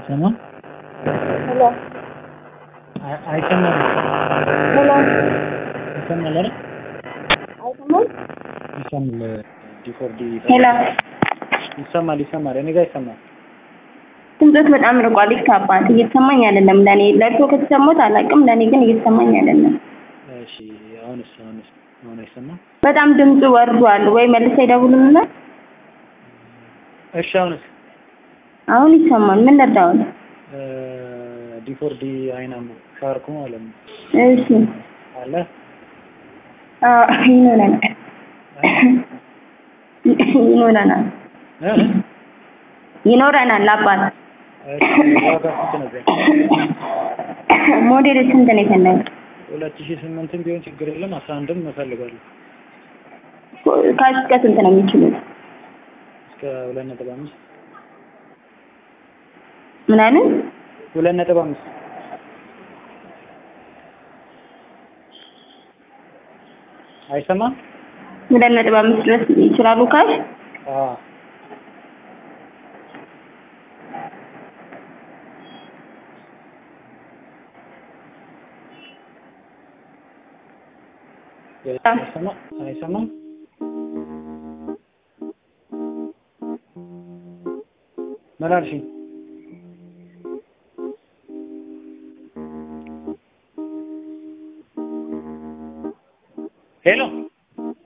አይሰማም ሄሎ አይ- አይሰማም ሄሎ ይሰማል አይደል አይሰማም? ይሰማል ዲፎርዲ ሄሎ ይሰማል ይሰማል እኔ ጋር ይሰማል ድምፆት በጣም ርቋል። ይካባት እየተሰማኝ አይደለም። ለእኔ ለእርሶ ከተሰማት አላውቅም። ለእኔ ግን እየተሰማኝ አይደለም። እሺ አሁንስ አሁንስ አሁን አይሰማም በጣም ድምፁ ወርዷል። ወይ መልሰ ይደውሉልና እሺ አሁንስ አሁን ይሰማል። ምን ልርዳዎት? ዲፎርዲ አይናም ሻርኩ ማለት ነው እሺ አለ አዎ፣ ይኖረናል ይኖረናል እ? ይኖረናል አባት እሺ ዋጋ ስንት ነበር ሞዴል ስንት ነው የፈለጉት? ሁለት ሺህ ስምንትም ቢሆን ችግር የለም አስራ አንድም እፈልጋለሁ ካሽ እስከ ስንት ነው የሚችሉት? እስከ ሁለት ነጥብ አምስት ምን አሉ? ሁለት ነጥብ አምስት አይሰማም ሁለት ነጥብ አምስት ድረስ ይችላሉ ካሽ? አዎ አይሰማ- አይሰማም ምን አልሽኝ